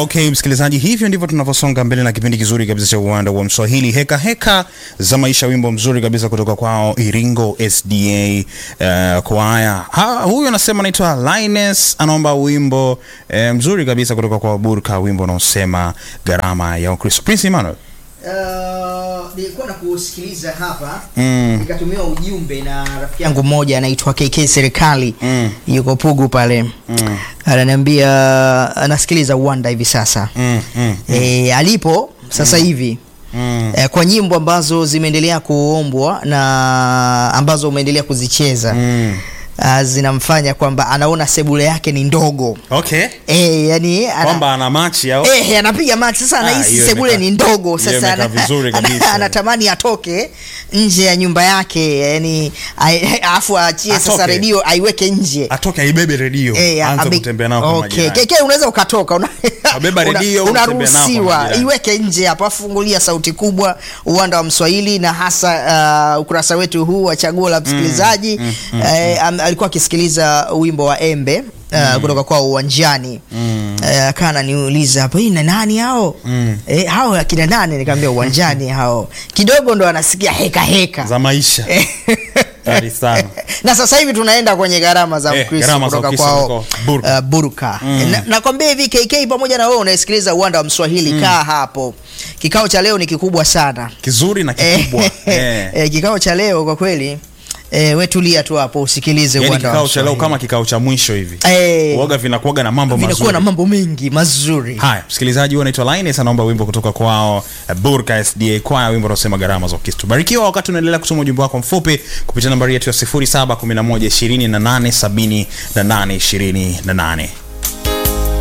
Okay, msikilizaji, hivyo ndivyo tunavyosonga mbele na kipindi kizuri kabisa cha uwanda wa Mswahili, heka heka za maisha, wimbo mzuri kabisa kutoka kwao Iringo SDA uh, kwaya. Ha, huyu anasema anaitwa Linus, anaomba wimbo uh, mzuri kabisa kutoka kwa Burka, wimbo unaosema gharama ya Ukristo. Prince Emmanuel. Uh, nilikuwa na kusikiliza hapa Mm. nikatumiwa ujumbe na rafiki yangu mmoja anaitwa KK Serikali Mm. yuko Pugu pale Mm. ananiambia anasikiliza uwanda hivi sasa Mm, mm, e, alipo sasa hivi mm. e, kwa nyimbo ambazo zimeendelea kuombwa na ambazo umeendelea kuzicheza Mm. uh, zinamfanya kwamba anaona sebule yake ni ndogo Okay. e, yani ana, Kwamba ana machi au Eh, anapiga max sasa, Ah, anahisi hiyo sebule imekaa- ni ndogo hiyo sasa, imekaa ana- vizuri ana- kabisa. anatamani atoke nje ya nyumba yake, yani ai- alafu aachie sasa Atoke. redio aiweke nje atoke aibebe redio Eh, aanze abe- kutembea nao kwa okay. majirani. Keke unaweza ukatoka una, Wabeba una- redio, unatembea nao kwa unaruhusiwa majirani. iweke nje hapo, afungulia sauti kubwa uwanda wa Mswahili na hasa uh, ukurasa wetu huu wa chaguo la msikilizaji eh, am- alikuwa akisikiliza wimbo wa Embe Uh, kutoka kwa uwanjani mm. uh, akaa ananiuliza hapo hii na nani hao Mm. eh, hao akina nani nikamwambia uwanjani hao kidogo ndo anasikia heka heka za maisha Kali sana. na sasa hivi tunaenda kwenye gharama za Eh, Ukristo gharama za kutoka Ukristo kwao kutoka Burka. uh, Burka. Na- nakwambia hivi KK pamoja na wewe unasikiliza uwanda wa Mswahili kaa hapo. Kikao cha leo ni kikubwa sana. kizuri na kikubwa Eh, eh. eh, kikao cha leo kwa kweli eh, we tulia tu hapo usikilize yani uwanda wa kikao cha leo Mswahili. kama kikao cha mwisho hivi Eh, uoga vinakuwaga na mambo vinakuwa mazuri na mambo mengi mazuri. haya msikilizaji huyu anaitwa Linus anaomba wimbo kutoka kwao eh, Burka SDA kwaya wimbo unaosema gharama za Ukristo barikiwa wakati unaendelea kusoma ujumbe wako mfupi kupitia nambari yetu ya 0711 28 78 28